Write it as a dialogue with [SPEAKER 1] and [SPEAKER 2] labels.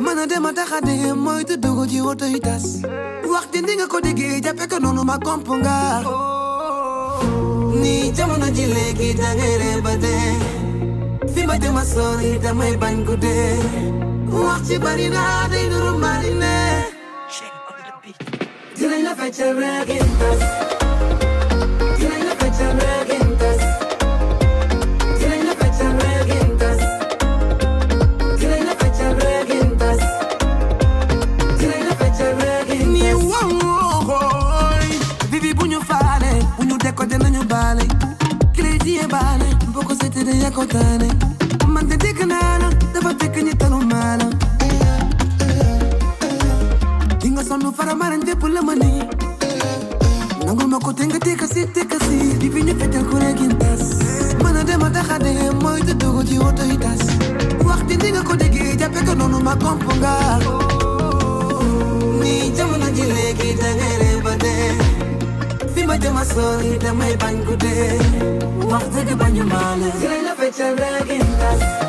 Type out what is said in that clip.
[SPEAKER 1] mën a dem a tax a dee mooy te dugg ci woto yi tas wax ji ni nga ko déggee jàppe ko noonu ma komp nga ni jamono ji léegi da ngay ree ba dee fi ma jëm a sori damay bañ ko dee wax ci bari naa day nuru marine dinañ la feccal reegin tas dinañ la feccal reegin tas dinañ la feccal reegin tas dinañ la feccal reegin tas dinañ la feccal reegin tas ni wooy vivi bu ñu faale bu ñu décoté nañu baale kile jiyee baale boo ko seetee de yaa ko taane man de dégg naa la dafa fekk ñi talu maala di nga sonn fara maran dépp la ma nii nangul ma ko te nga tekka si tekka si di fi ñu feccal ku reegin tas mën a dem a tax a dee mooy te dugg ci woto yi tas wax ji di nga ko déggee jàppe ko noonu ma komp nga ni jamono ji léegi da ngay ree ba dee fi ma jëm a sori damay bañ ko dee wax dëgg bañu maa la dinañ la feccal reegin tas